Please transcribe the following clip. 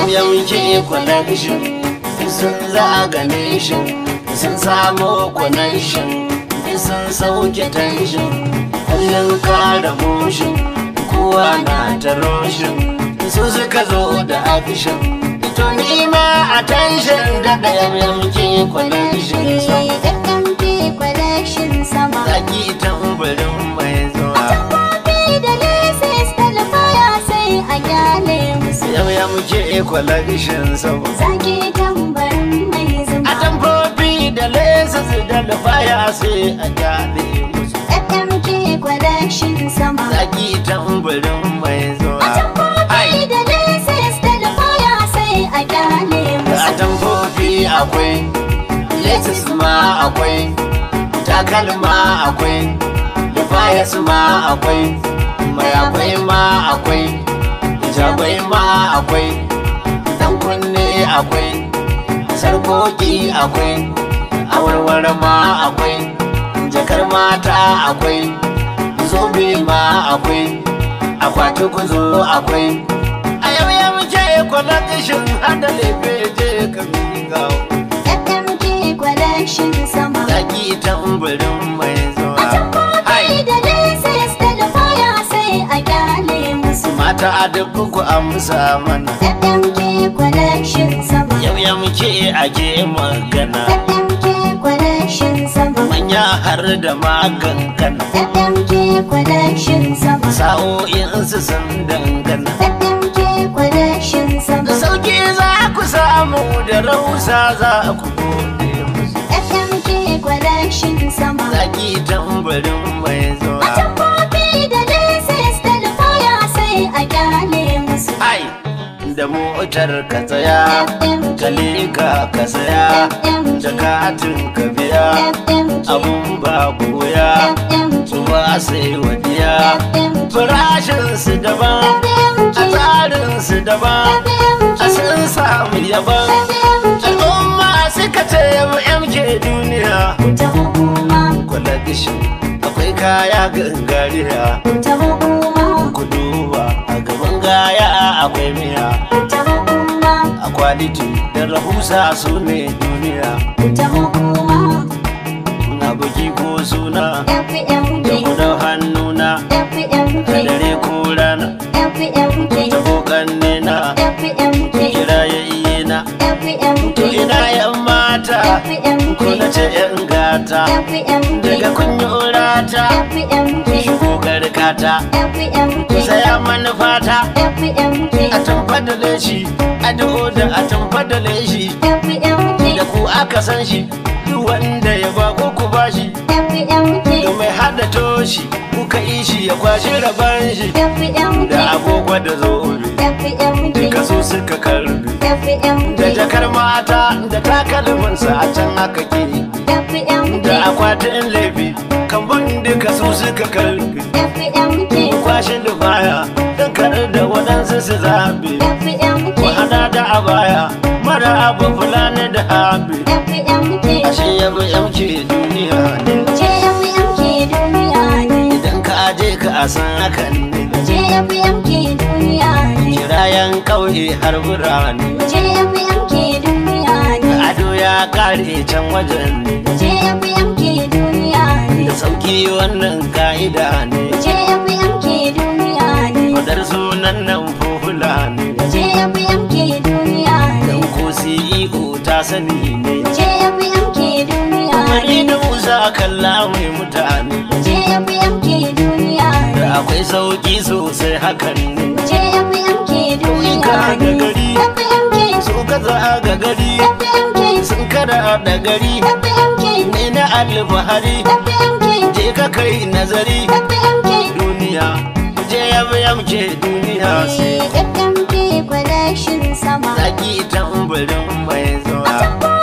yam yam ke connection sun zaga nation sun samu connection sun sauke tension kullum kara motion kowa na ta roshin su suka zo da action to ni ma attention daga yam yam ke connection sun FMK collection sama zaki tambarin mai zuwa Tambobi da laces talfaya sai a gyale musu yam yam ke connection sun Zaki tambarin mai a zuma tambobi da lesas da lufaya sai a gyale musu FMK collection sama zaki tambarin mai zuwa Tambobi da laces talfaya sai a gyale a musu tambobi akwai lesis ma akwai takalma akwai lufayas ma akwai mai akwai ma akwai jabai ma akwai dan kunne akwai sarkoki akwai awarware ma akwai jakar mata akwai zobe ma akwai akwati kuzo akwai a yau ya muke kwalakashin hada lefe je ka gawo FMK collection sama zaki tambarin mai zuwa Tambobi da laces talfaya sai a gyale musu mata a duk ku amsa mana FMK collection sama yau ya muke ake magana FMK collection sama manya har da magankana FMK collection sama sa'o'in su sun dangana FMK collection sama sauki za ku samu da rausa za ku gode musu FMK collection sama zaki tambarin mai zuwa Tambobi da laces talfaya sai a gyale musu ai da motar ka tsaya ka leka ka saya jakatin ka biya FMK abun babu wuya su ba sai wadiya farashin su daban a tsarin su daban a sun samu yaban al'umma suka ce mu MK duniya ta hukuma kula gishi akwai kaya gangariya ta hukuma ku duba a gaban gaya akwai miya ta hukuma a kwaliti da rahusa su ne duniya ta hukuma na buki ko suna FMK da kudin hannuna FMK a dare ko rana FMK ta kokan nena FMK kira ya iye na FMK to ina yan mata ko na ce yan gata daga kunyorata shigo garkata ku saya manufata a tamfa da leshi a da a tamfa da leshi da ku aka san shi duk wanda ya ba ko ku bashi da mai hada toshi kuka yi shi ya kwashi raban shi da agogo da zobe duka su suka karbi da jakar mata da takalminsa a can haka ke da akwatin laifi kambun duka su suka karbi kwashe da baya don kar da waɗansu su zabe ku hada da abaya mara abu fulani da habi ashe yabi yamke duniya ne idan ka je ka a san hakan ne kirayen ƙauye har birane ado ya kare can wajen ne da sauki wannan ka'ida ne fadar sunan nan fufula ne dan ko CEO ta sani ne Mani da Musa kalla mai mutane da akwai sauki sosai hakan ne Ka ga gari su kaza ga gari sun kada da gari ne na alfahari je ka kai nazari duniya je yabi yamke duniya sai FMK collection sama zaki tambarin mai zuwa